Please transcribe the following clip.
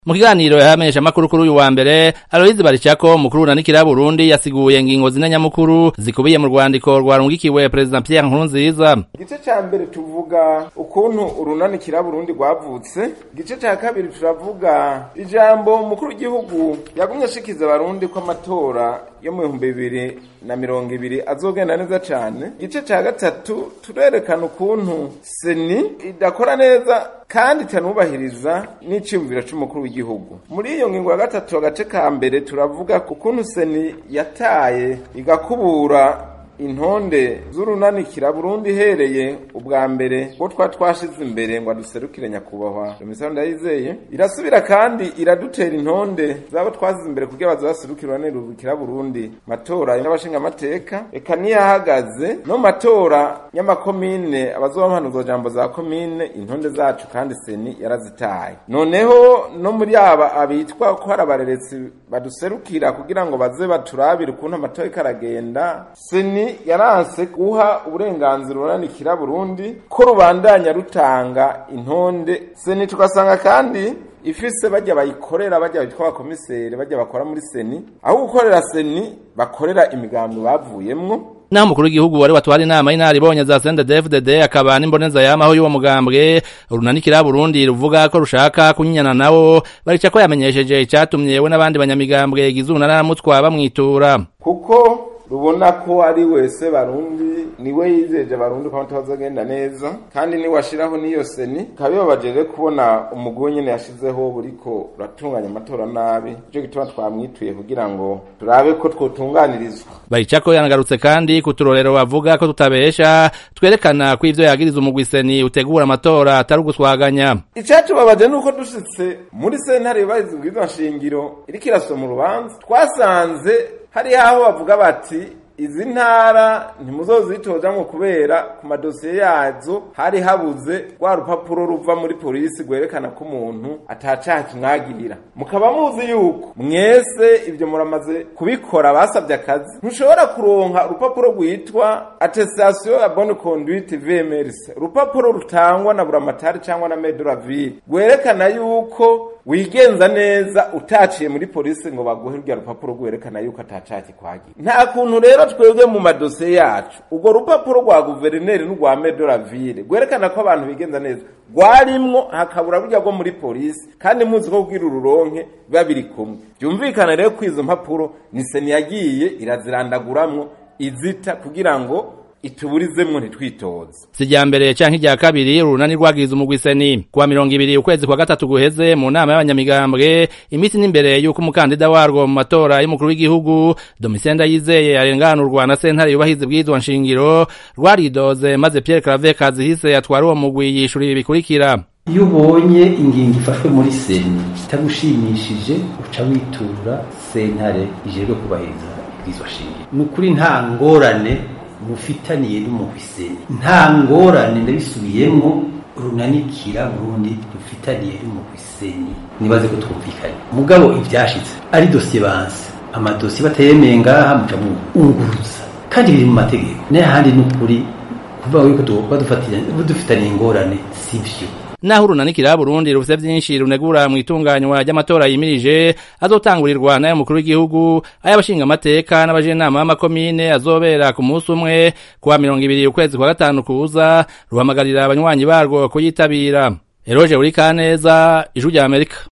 mu kiganiro yahamenyesha amakuru kuri uyu wa mbere Aloyizi Baricako mukuru unanikira Burundi yasiguye ingingo zine nyamukuru zikubiye mu rwandiko rwarungikiwe President Pierre Nkurunziza igice ca mbere tuvuga ukuntu urunanikira Burundi rwavutse igice ca kabiri turavuga ijambo umukuru w'igihugu yagumye ashikiza abarundi ko amatora yo mu bihumbi bibiri na mirongo ibiri azogenda neza cane igice ca gatatu turerekana ukuntu seni idakora neza kandi itanubahiriza n'iciyumviro c'umukuru w'igihugu muri iyo ngingo ya gatatu agace ka mbere turavuga ukuntu seni yataye igakubura intonde z'urunanikira Burundi ihereye ubwa mbere ngo twa twashize imbere ngo aduserukire nyakubahwa Domitien Ndayizeye irasubira kandi iradutera intonde zabo twasize imbere kugira bazaserukira nirubikira Burundi matora y'abashinga amateka eka niyahagaze no matora y'amakomine abazobampanuzo jambo za komine intonde zacu kandi seni yarazitaye noneho no muri aba abitwa ko hari abareretsi baduserukira kugira ngo baze baturabire ukuntu amatora karagenda seni yaranse guha uburenganzira urunanikira Burundi ko rubandanya rutanga intonde seni tugasanga kandi ifise bajya bayikorera bajya bitwa abakomiseri bajya bakora muri seni aho gukorera seni bakorera imigambi bavuyemwo naho umukuru w'igihugu wari watwara inama y'inaribonye za CNDD-FDD akaba n'imboneza yamaho y'uwo mugambwe runanikira Burundi ruvuga ko rushaka kunyinyana nawo barica ko yamenyesheje icatumye we n'abandi banyamigambwe igize unaramutwa bamwitura kuko rubona ko ari wese barundi niwe yizeje barundi ko batazagenda neza kandi ni washiraho niyo seni kabibabajeje kubona umugwi nyene yashizeho buriko uratunganya amatora nabi ico gituma twamwituye kugira ngo turabe ko twotunganirizwa Baricako yanagarutse kandi ku turorero bavuga ko tutabesha twerekana ko ivyo yagiriza umugwi seni utegura amatora atari uguswaganya icatubabaje nuko dushitse muri sentare yubahiriza ubwirizwa nshingiro iriko irasoma urubanza twasanze hari aho bavuga bati izi ntara ntimuzozitojamwo kubera ku madosiye yazo hari habuze rwa rupapuro ruva muri polisi rwerekana ko umuntu atacaha kimwagirira mukaba muzi yuko mwese ibyo muramaze kubikora basabye akazi ntushobora kuronka urupapuro rwitwa attestation ya bonne conduite VMRC urupapuro rutangwa na buramatari cyangwa na medoraville rwerekana yuko wigenza neza utaciye muri polisi ngo baguhe rya rupapuro rwerekana yuko atacaha kikwagira nta kuntu rero twebwe mu madosiye yacu urwo rupapuro rwa guverineri n'urwa medoraville rwerekana ko abantu bigenza neza rwarimwo hakabura burya rwo muri polisi kandi muzi ko kugira ururonke biba biri kumwe byumvikana rero ko izo mpapuro ni seni yagiye irazirandaguramwo izita kugira ngo ituburizemwo ntitwitoze si irya mbere canke irya kabiri urunani rwagize umugwi seni kuwa mirongo ibiri ukwezi kwa gatatu guheze mu nama y'abanyamigambwe imisi n'imbere y'uko umukandida warwo mu matora y'umukuru w'igihugu Domitien Ndayizeye arenganurwa na sentare yubahiza ibwirizwa nshingiro rwaridoze maze Pierre Claver Kazihise atwara uwo mugwi yishura ibi bikurikira iyo ubonye ingingo ifashwe muri seni itagushimishije uca witura sentare ijejwe kubahiriza ibwirizwa nshingiro ni ukuri nta ngorane mufitaniye n'umuhwiseni nta ngorane ndabisubiyemo runanikira Burundi rufitaniye n'umuhwiseni nibaze ko twumvikanye mugabo ivyashitse ari dosiye banse amadosiye batayemeye ngaha muca munguruza kandi biri mu mategeko n'ahandi n'ukuri kuvuga yuko tuba dufitaniye ingorane sivyo naho urunanikira Burundi rufise vyinshi runegura mu itunganywa ry'amatora yimirije azotangurirwa nayo mukuru w'igihugu ay'abashinga amateka n'abajenama b'amakomine azobera ku munsi umwe kuwa mirongo ibiri ukwezi kwa gatanu kuza ruhamagarira abanywanyi barwo kuyitabira Eroje Urikaneza ijwi rya Amerika